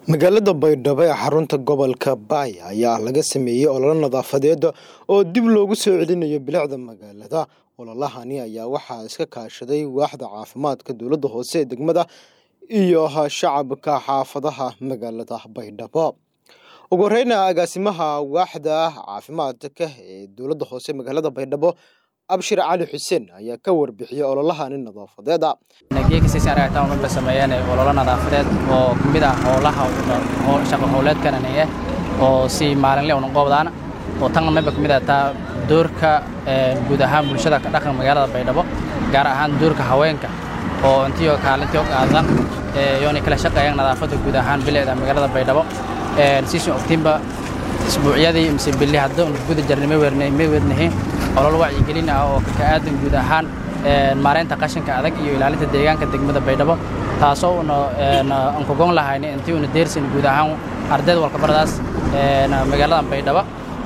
magaalada baydhabo ee xarunta gobolka baay ayaa laga sameeyey ololo nadaafadeed oo dib loogu soo celinayo bilicda magaalada ololahani ayaa waxaa iska kaashaday waaxda caafimaadka dowladda hoose ee degmada iyo shacabka xaafadaha magaalada baydhabo ugu horeyna agaasimaha waaxda caafimaadka ee dowladda hoose magaalada baydhabo abshir cali xuseen ayaa ka warbixiyey ololahani nadaafadeeda geekasiisaragtaanba sameeyeen ololo nadaafadeed oo ka mid ah howlaha shaqo howleedkananiye oo si maalinle una qoobdaan oo tan mayba ka mid ah taa doorka guud ahaan bulshada ka dhaqan magaalada baydhabo gaar ahaan doorka haweenka oo intii oo kaalintii oo qaadan yoonay kala shaqeeyaan nadaafadda guud ahaan bilicda magaalada baydhabo siisun ogtiinba isbuucyadii mise bili hadda un guda jarnay ma weernahin olol wacyigelin ah oo ka aadan guud ahaan maareynta qashinka adag iyo ilaalinta deegaanka degmada baydhabo taasoo una ankogon lahayna intii una deersan guud ahaan ardayd walkabaradaas magaalada baydhabo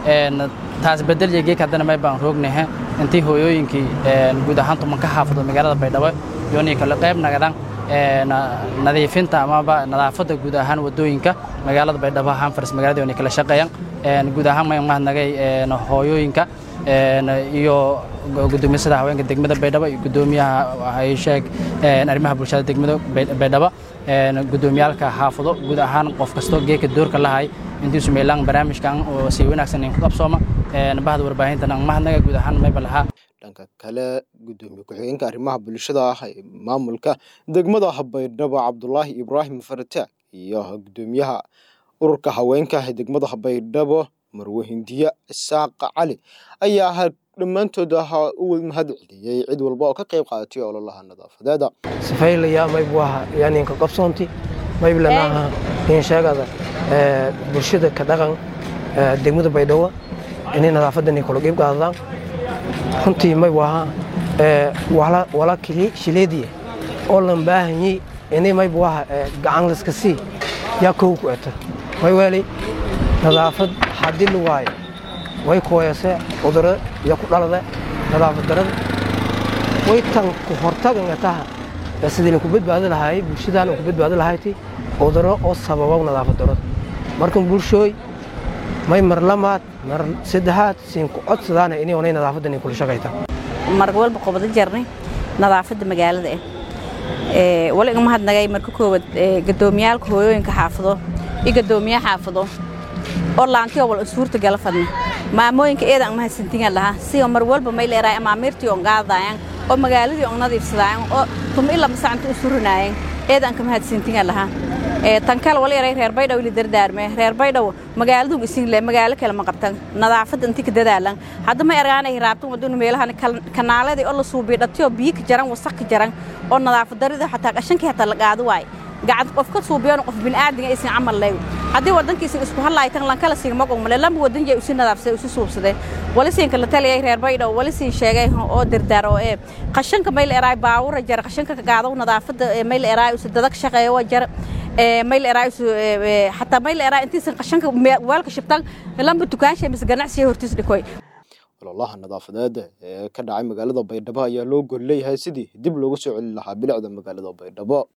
taas bedel iyo geek haddana may baan roognahe intii hooyooyinkii guud ahaan tuman ka xaafado magaalada baydhabo yoonii kale qayb nagadaan nadiifinta amaba nadaafadda guud ahaan wadooyinka magaalada baydhabo hanfars magaalada yoonii kala shaqeeyaan guud ahaan may mahadnagay hooyooyinka iyo gudoomisada haweenka degmada baydhabo iyo gudoomiyaha sheeg arrimaha bulshada degmada baydhabo gudoomiyaalka xaafado guud ahaan qof kastoo geeka doorka lahay intiisu meelaan barnaamijkan oo si wanaagsan in ku qabsooma bahda warbaahintan aan mahadnaga guud ahaan mayba lahaa dhanka kale gudoomiye ku-xigeenka arrimaha bulshada ah ee maamulka degmada baydhabo cabdulaahi ibraahim farataag iyo gudoomiyaha ururka haweenka ee degmada baydhabo marwe hindiye isaaq cali ayaa dhammaantood u mahad celiyey cid walba oo ka qayb qaadatay ololaha nadaafadeeda sifaylayaa maybu aha yaaninka qabsoonti mayblanaha insheegada bulshada ka dhaqan degmada baydhabo inay nadaafadan kula qayb qaadadaan runtii maybu ahaa wala shileediye oo lan baahanyey inay maybu aha gacan laska sii yaa kow ku eta may weeli nadaafad haddii la waayo way kooyase cuduro iyo ku dhalada nadaafad darada way tan ku hortaganga taha sidii lanku badbaadi lahaayey bulshadaan ku badbaadi lahayti cuduro oo sababa nadaafad darada markan bulshooy may mar lamaad mar saddexaad siin ku codsadaana inay onay nadaafadan kula shaqayta mar walba qobado jarnay nadaafadda magaalada ah wali iga mahadnagay marka koowaad gadoomiyaalka hooyooyinka xaafado iyo gadoomiye xaafado oo laantiyo wal suurta gala fadna maamooyinka eedan mahadsantingan lahaa siyo mar walba may leeraay amaamiirtii on qaadayaan oo magaaladii on nadiifsadaayan oo tuma ila masacanta u surinaayeen eedan ka mahadsantingan lahaa tan kale wala yaray reer baydhaw ili dardaarme reer baydhaw magaaladu isin le magaalo kale ma qabtan nadaafadda intii ka dadaalan hadda ma ergaanay raabtan waduna meelahan kanaaladii oo la suubiyo dhatiyo biyo ka jaran wasaq ka jaran oo nadaafad darida xataa qashankii xataa la qaado waay gacad qof ka suubiyoon qof bini'aadinga aysan camal leeyo haddii waddankiisan isku hadlaaytan lankala siin magogmale lamba waddan jay usi nadaafsaday usi suubsaday wali siinka la taliyay reer baydhaw wali siin sheegay oo dirdaar oo ee qashanka mayl eraay baawura jar qashanka ka qaado nadaafadda mayl eraay usi dadag shaqeeyo waa jar mayl eraay usi xataa mayl eraay intiisan qashanka weelka shibtan lamba dukaansha mise ganacsiga hortiis dhikoy ololaha nadaafadeed ee ka dhacay magaalada baydhabo ayaa loo gol leeyahay sidii dib loogu soo celin lahaa bilicda magaalada baydhabo